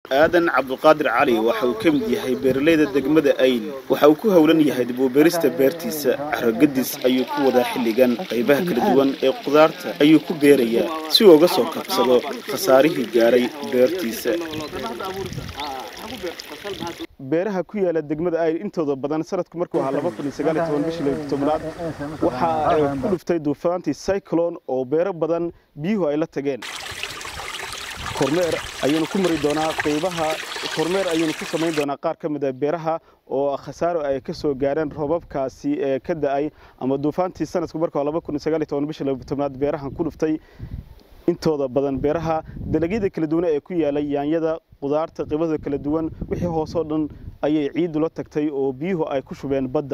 aadan cabduqaadir cali waxa uu ka mid yahay beeralayda degmada ayl waxa uu ku howlan yahay dib u beerista beertiisa carogadis ayuu ku wadaa xilligan qaybaha kala duwan ee qudaarta ayuu ku beerayaa si uu uga soo kabsado khasaarihii gaaray beertiisa beeraha ku yaala degmada ayl intooda badan sanadku markuu ahaa laba kun iyo sagaal iyo toban bishii laba tobnaad waxaa ku dhuftay duufaantii cyclone oo beero badan biyuhu ay la tageen kormeer ayaynu ku mari doonaa qaybaha kormeer ayaynu ku samayn doonaa qaar ka mid a beeraha oo khasaaro ay ka soo gaareen roobabkaasi ee ka da-ay ama duufaantii sanadku markuu laba kun iyo sagaal iyo toban bishii laba tobnaad beerahan ku dhuftay intooda badan beeraha dalagyada kala duwan ee ku yaalay yaanyada qudaarta qibada kala duwan wixii hoosoo dhan ayay ciiddu la tagtay oo biyuhu ay ku shubeen badda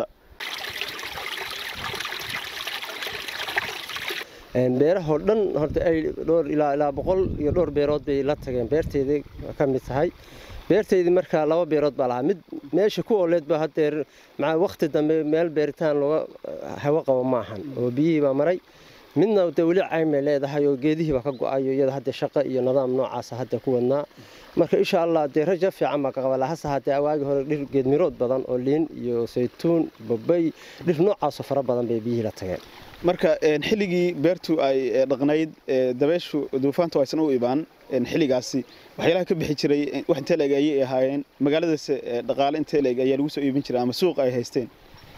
beerahoo dhan horta ay dhowr ilaa ilaa boqol iyo dhowr beerood bay la tageen beerteedii ka mid tahay beerteydii markaa laba beerood baa lahaa mid meesha ku ooleed ba hadeer maa waqti dambe meel beeritaan looga hawo qabo maahan oo biyihii baa maray midna de weli caymay leedahay oo geedihii baa ka go-ayo iyada hadda shaqo iyo nidaam noocaasa hadda ku wadnaa marka insha allah dee raja fiican baa ka qabala hase haddee awaagii hore dhir geedmirood badan oo liin iyo saytuun babay dhir noocaasoo fara badan bay biyihii la tageen marka xilligii beertu ay dhaqnayd dabeeshu duufaantu aysan u ibaan xilligaasi waxyaalaha ka bixi jiray wax intee leeg ayay ahaayeen magaaladaas dhaqaale intee leeg ayaa lagu soo iibin jiray ama suuq ay haysteen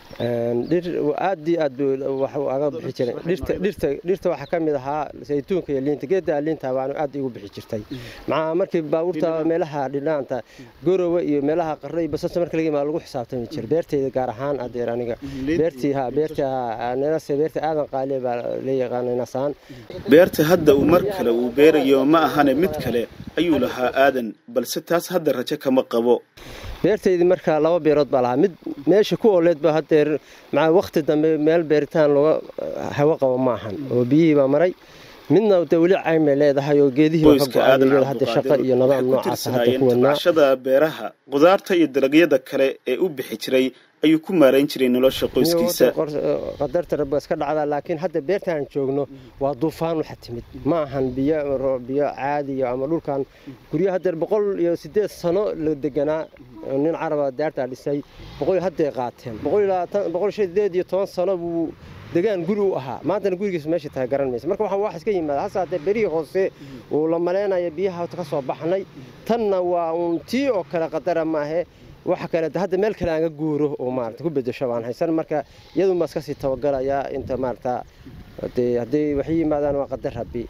dhir aad iyo aad wax aga bixi jiray dhirta dhirta dhirta waxaa ka mid ahaa saytuunka iyo liinta geedda liinta baanu aad igu bixi jirtay maxaa markii baabuurta meelaha dhinaanta gorowa iyo meelaha qarro iyo basasa marka laga imaa lagu xisaabtami jiray beerteyda gaar ahaan adeer aniga beertii ha beerta nenase beerta aadan qaaliya baa la yaqaanay nasaan beerta hadda uu mar kale uu beerayo ma ahane mid kale ayuu lahaa aadan balse taas hadda rajo kama qabo beerteydii markaa laba beerood baa lahaa mid meesha ku ooleed ba hadeer maa waqti dambe meel beeritaan looga hawo qabo maahan oo biyihii baa maray midna de weli caymay leedahay oo geedihii baa ka go-ayo iyada hadda shaqo iyo nidaam noocaasa hadda ku wadnaa tabcashada beeraha qudaarta iyo dalagyada kale ee u bixi jiray ayuu ku maarayn jiray nolosha qoyskiisa qadarta rabba iska dhacdaa laakiin hadda beertaan joogno waa duufaan waxa timid ma ahan biyo biyo caadiya ama dhulkan guryo hadeer boqol iyo sideed sano la deganaa nin caraba daartaa dhisay boqol hadday qaateen boqol sideed iyo toban sano buu degaan guri u ahaa maantana gurigiisa meesha tahay garan maysa marka waxaan wax iska yimaada hase haddee berihii hoose uu la maleynaya biyaha ka soo baxnay tanna waa uun tii oo kale qadara maahe waxa kale hadda meel kale aan ga guuro oo maarata ku bedesho baan haysan marka iyadun baa iska sii tabagalayaa inta maarata hadee hadday waxay yimaadaan waa qadar rabbi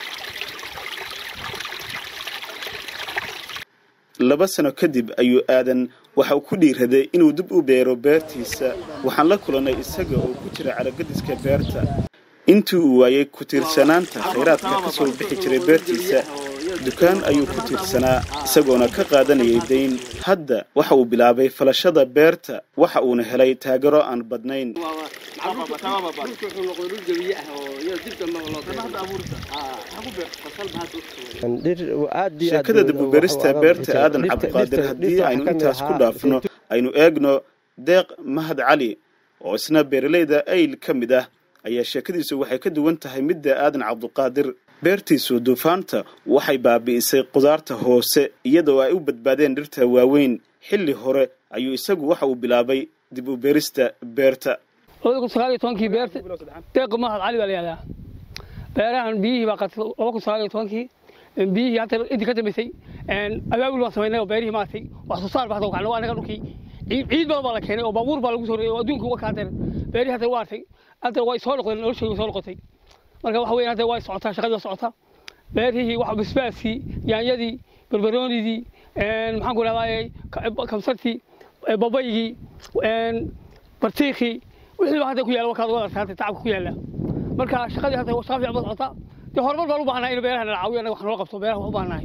laba sano kadib ayuu aadan waxa uu ku dhiiraday inuu dib u beero beertiisa waxaan la kulannay isaga oo ku jira caragadiska beerta intii uu waayey ku tiirsanaanta khayraadka ka soo bixi jiray beertiisa dukaan ayuu ku tiirsanaa isagoona ka qaadanayay dayn hadda waxa uu bilaabay falashada beerta waxa uuna helay taagero aan badnayn sheekada dibuberista beerta aadan cabdiqaadir haddii aynu intaas ku dhaafno aynu eegno deeq mahad cali oo isna beeralayda ayl ka mid ah ayaa sheekadiisu waxay ka duwan tahay midda aadan cabdiqaadir beertiisu duufaanta waxay baabi'isay qudaarta hoose iyadoo ay u badbaadeen dhirta waaweyn xilli hore ayuu isagu waxa uu bilaabay dib u beerista beerta labada kun sagaal iyo tobankii beerta deeq mahad cali baa la yihahdaa beerahan biyihii baa qatay laba kun sagaal iyo tobankii biyihii hadda intii ka dambaysay abaabul baan samaynay oo beerihii maaragtay wax soo saar baa hadda kacnay anaga dhulkii ciid badan baa la keenay oo baabuur baa lagu soo rogay oo adduunka uga kaateen beerihii hadda waa artay hadda way soo noqdeen noloshooda soo noqotay marka waxa weeyaan hadda way socotaa shaqadii waa socotaa beerihii wax basbaaskii yaanyadii barbaroonidii maxaan ku rahdaayey kamsartii babaygii bartiikhii wixii hadda ku yaala wakaad wada arkaa tacabka ku yaala marka shaqadii hadda shaqa fiican ba socotaa dee horumar baan u baahnaa in beeraha nala caawiyo annaga wax noola qabto beeraha wax u baahnahay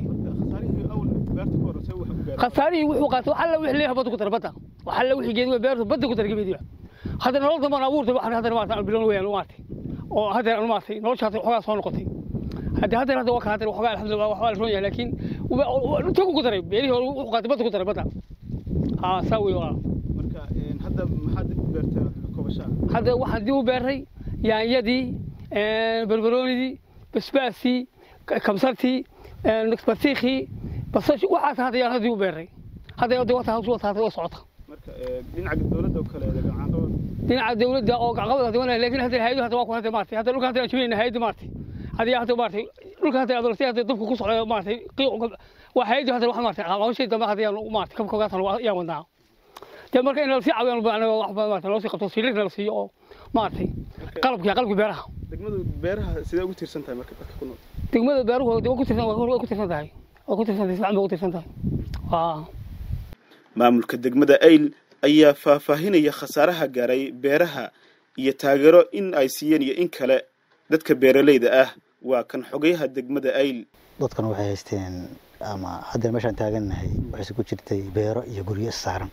khasaarihii wuxuu qaatay wax alla wixii leeyahay badda ku dara badda wax alla wixii geedi beertu badda ku dara gebeediba hadda nolol dambaan abuurtay waxaan haddana maarata aan bilown weyaan maartay oo haddeer aan maartay nolosha hadda waxoogaa soo noqotay hadda haddeer hadda waa ka haddeer waxoogaa alxamdulillah waxbaa la roon yahay laakiin intuu ku daray beerihii hore wuxuu qaatay badda ku daray badda haa saa wey walaa marka hadda maxaad dib u beerteen kobashaa hadda waxaan dib u beeray yaanyadii barbaroonidii basbaaskii kamsartii bartiikhii basasha waxaas hadda yaan haddii u beeray hadda hadda wata hawsu wata hadda socota marka dhinaca dowladda oo kale gacanqabad dhinaca dawladda oo gacqabad hadda wanaa laakiin hadda hay'adu hadda waa ku hadda maartay hadda dhulka hadda aan jibinayna hay'adu maartay hadda hadda maartay dhulka hadda adolsi hadda dabku ku socdo maartay qiiq waa hay'adu hadda wax maartay hawshay dambe hadda yaan maartay kabka gaatan yaan wadnaa dee marka in la sii caawiyaan baan wax maartay loo sii qabto siliirna la siiyo oo maartay qalabka qalabka beeraha degmadu beeraha sidee ugu tiirsan tahay marka dadka ku nool degmada beeruhu waa ku tirsan waa ku tirsan tahay waa ku tirsan tahay fiican bay ku tirsan tahay waa maamulka degmada ayl ayaa faahfaahinaya khasaaraha gaaray beeraha iyo taageero in ay siiyeen iyo in kale dadka beeralayda ah waa kan xogayaha degmada ayl dadkan waxay haysteen ama haddana meeshaan taagannahay waxayse ku jirtay beero iyo guryo issaaran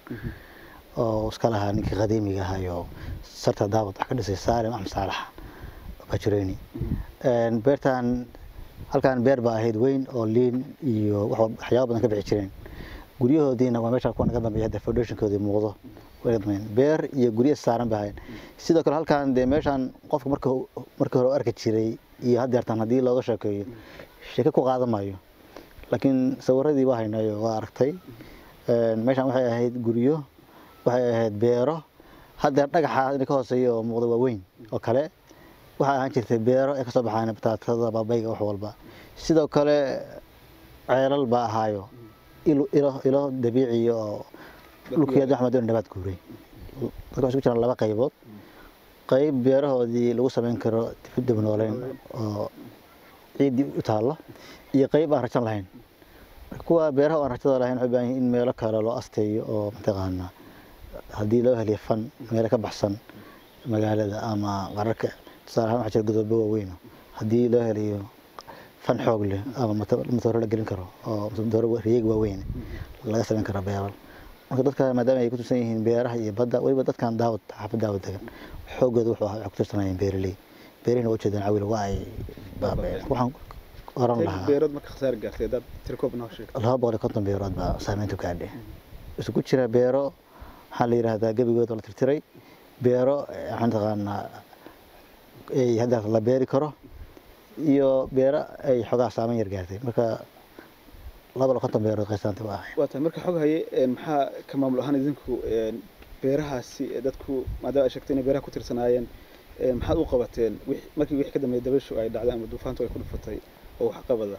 oo iska lahaa ninkii qadiimiga ahayo sarta daawad wax ka dhisay saalim axmed saalax bajureyni beertan halkaan beer baa ahayd weyn oo liin iyo waxyaaba badan ka bixi jireen guryahoodiina waa meesha kuwa naga dambeeya hadda foundationkoodii muuqdo beer iyo guryo saaran bay ahayd sidoo kale halkaan dee meeshaan qofka marka markii hore u arki jiray iyo haddeertan haddii looga sheekeeyo sheeke ku qaadan maayo laakiin sawiradii waa haynayo waa aragtay meeshaan waxay ahayd guryo waxay ahayd beero haddeer dhagaxa ina ka hooseeya oo muuqda waa weyn oo kale waxay ahaan jirtay beero ay kasoo baxaan bataatada babayga wax walba sidoo kale ceelal baa ahaayo ilo dabiiciya oo dhulkeeda axmed oo nabaad guuray dadka waxay ku jiraan laba qaybood qayb beerahoodii lagu samayn karo dib nooleyn oo ciiddii u taallo iyo qayb aan rajan lahayn kuwa beeraha aan rajada lahayn waxay baahan in meelo kale loo asteeyo oo mataqaana haddii loo heliyo fan meelo ka baxsan magaalada ama qararka tusaale ahaan waxaa jira godoobo waaweyn haddii loo heliyo fan xoog leh ama matooro la gelin karo oo matooro riyeeg waaweyn laga samayn karo beeral marka dadka maadaama ay ku tirsan yihiin beeraha iyo badda weliba dadkan daawad xaafad daawad degan xoogooda wuxuu ahaa waxay ku tirsanayeen beeraley beerihina waa ujeedaan cawil waa ay baabeen waxaan oran lahaa beerood marka khasaar gaartay dad tirkoob noo sheeg laba boqol iyo konton beerood baa saameyntu gaadhay isugu jira beero waxaa la yidhaahdaa gebigooda la tirtiray beero waxaan taqaanaa ay hadda la beeri karo iyo beero ay xogaa saameyn yar gaartay marka laba iyo konton beerood qaysaanta waa ahay waa tahay marka xog haye maxaa ka maamul ahaan idinku beerahaasi dadku maadaama ay sheegtay inay beeraha ku tirsanaayeen maxaad u qabateen markii wixii ka dambeeyay dabayshu ay dhacday ama duufaantu ay ku dhufatay oo wax qabada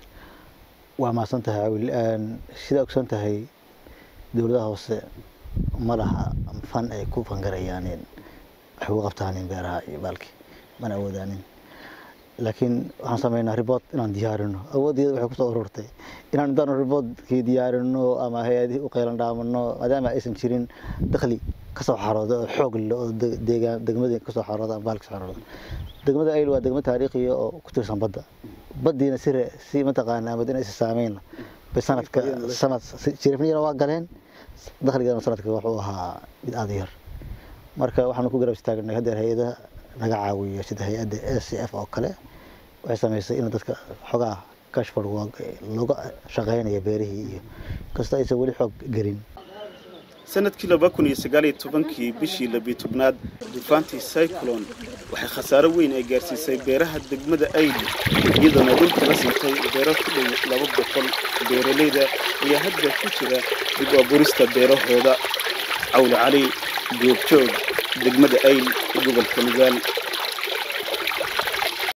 waa mahadsan tahay cawil sidaa ogsoon tahay dowladaha hoose ma laha fan ay ku fangarayaan wax uga qabtaanin beeraha iyo baalki mana awoodaanin laakiin waxaan sameynaa ribood inaan diyaarino awooddeeda waxay kusoo ururtay inaan intaanu riboodkii diyaarino ama hay-adihii u qaylan dhaamano maadaama aysan jirin dakhli kasoo xarooda oo xoog leh oo deegaan degmadii kasoo xarooda ama baalki kasoo xarooda degmada ayl waa degmo taariikhiya oo ku tirsan badda baddiina si si mataqaanaa madina isa saameyn bay sanadka sanad jirifniyana waa galeen dakhligana sanadka wuxuu ahaa mid aada yar marka waxaanu ku garab istaagnay haddeer hay-adaha naga caawiyo sida hay-adda a c f oo kale waxay samaysay in dadka xogaa kashfar looga shaqeynaya beerihii iyo kasta aysan weli xoog gelin sanadkii laba kun iyo sagaaliyo tobankii bishii labiyo tobnaad duufaantii cyclone waxay khasaaro weyn ay gaarsiisay beeraha degmada ayli iyadoona dhulka la siintay beero ku dhow laba boqol beeralayda ayaa hadda ku jira dib u abuurista beerahooda cawle cali goobjoog degmada ayl gobolka nugaal